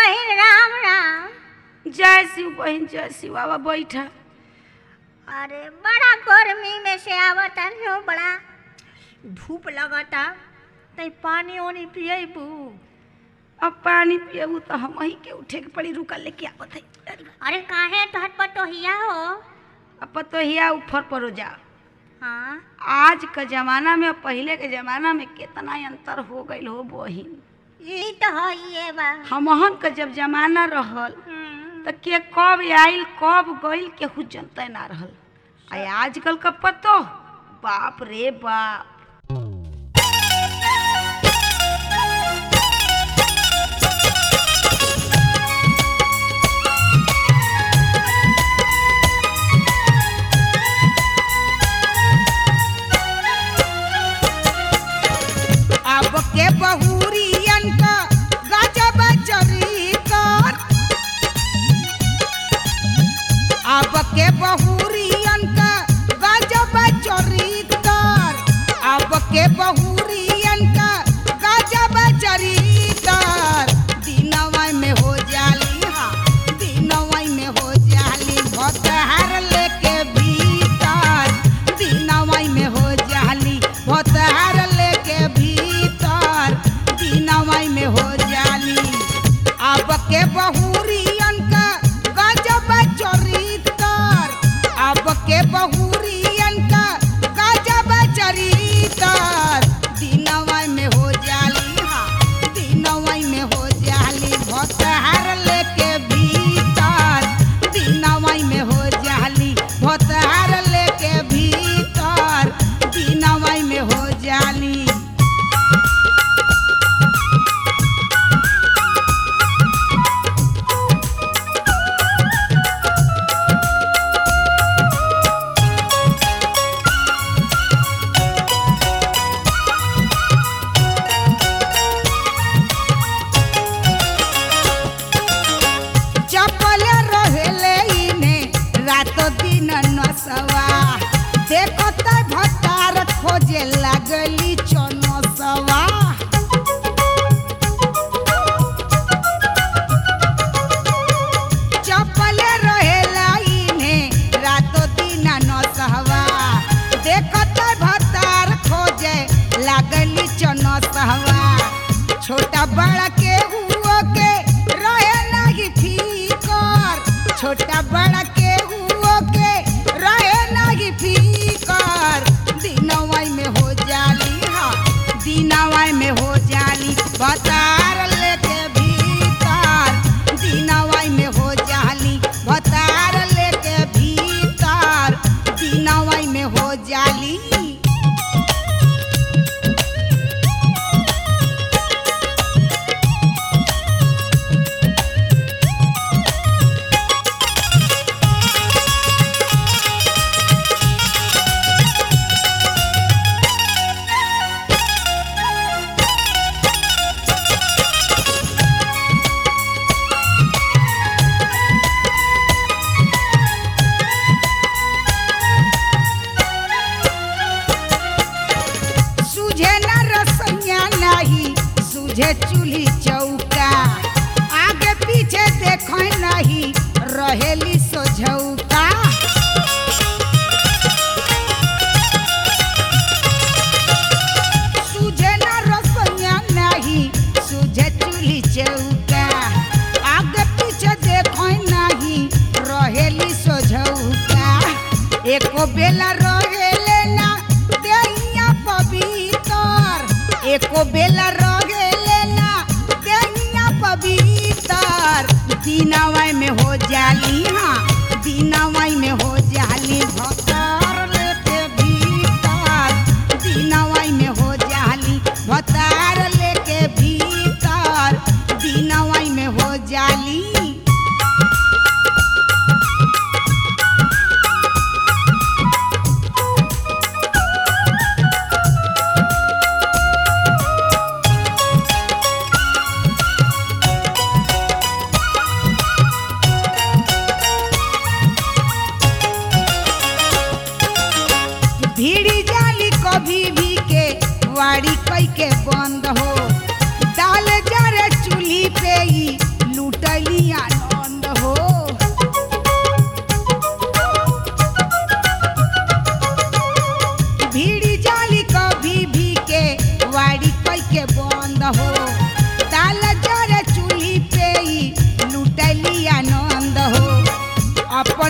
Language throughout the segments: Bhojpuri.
बहिन राम राम जय शिव बहन जय शिव आवा बैठा अरे बड़ा गर्मी में से आवता हो बड़ा धूप लगता तई पानी ओनी पियबू अब पानी पियबू तो हम ही के उठे के पड़ी रुका लेके आवत है अरे काहे तोहर पटोहिया हो अब तो हिया ऊपर परो जा हाँ आज के जमाना में और पहले के जमाना में कितना अंतर हो गईल हो बहिन ई तो है ये बा हमहन के जब जमाना रहल हम्म, तो के कब आइल कब गइल केहू जनते ना रहल आ आजकल का पतो बाप रे बाप अब के बहुरियन का गजब चरितर अब के बहुरियन का गजब चरितर अब के बहुरियन का गजब चरितर दिनवा में हो जाली हा दिनवा में हो जाली भतहार लेके भीतर दिनवा में हो जाली भतहार लेके भीतर दिनवा में हो जाली अब के बहुरियन का गजब चरितर अब के बहुरियन का गजब चरितर दिनवा में हो जाली हा दिनवा में हो जाली भतहार लेके भीतर दिनवा में हो जाली भतहार लेके भीतर दिनवा में हो जाली चपल रहेले इने रात दिन नसवा देखत भतार खोजे लागली चनसवा चपल रहेला इने रात दिन नसवा देखत भतार खोजे लागली चनसवा छोटा बड़ा के हुओ के रहे नहीं फीकर छोटा बड़ा के हुओ के रहे नहीं फीकर दिनवाई में हो जाली हा दिनवाई में हो जाली बतार लेके भीतर दिनवाई में हो जाली बतार लेके भीतर दिनवाई में हो जाली सूझे न रसैया नहीं सूझे चूल्ही चौका आगे पीछे देख नहीं रहेली सोझौका सूझे न रसैया नहीं सूझे चूल्ही चौका आगे पीछे देख नहीं रहेली सोझौका एको बेला रहेले ना देहिया पवित्र एको बेला रहेले ना देहिया पवित्र दिनवाई में हो जाली हाँ दिनवाई में हो जाली भतार लेके भीतर दिनवाई में हो जाली भतार लेके भीतर दिनवाई में हो जाली भीड़ी जाली कभी भी के वाड़ी कई के बंद हो डाल जरे चूल्ही पे ही लूट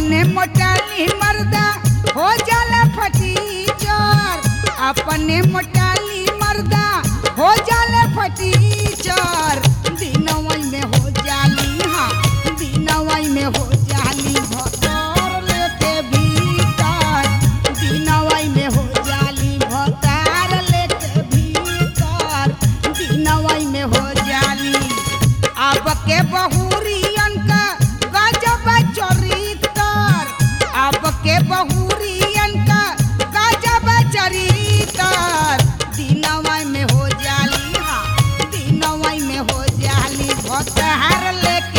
अपने मोटाली मर्दा हो जाला फटीचर अपने मोटाली मर्दा हो जाला फटीचर दिनवई में हो जाली हाँ दिनवई में हो जाली भतर लेके भीतर दिनवई में हो जाली भतार लेके भीतर दिनवई में हो जाली अब के बहुरियन का गजब चरितर अब के बहुरियन का गजब चरितर दिनवई में हो जाली हाँ दिनवई में हो जाली भतार लेके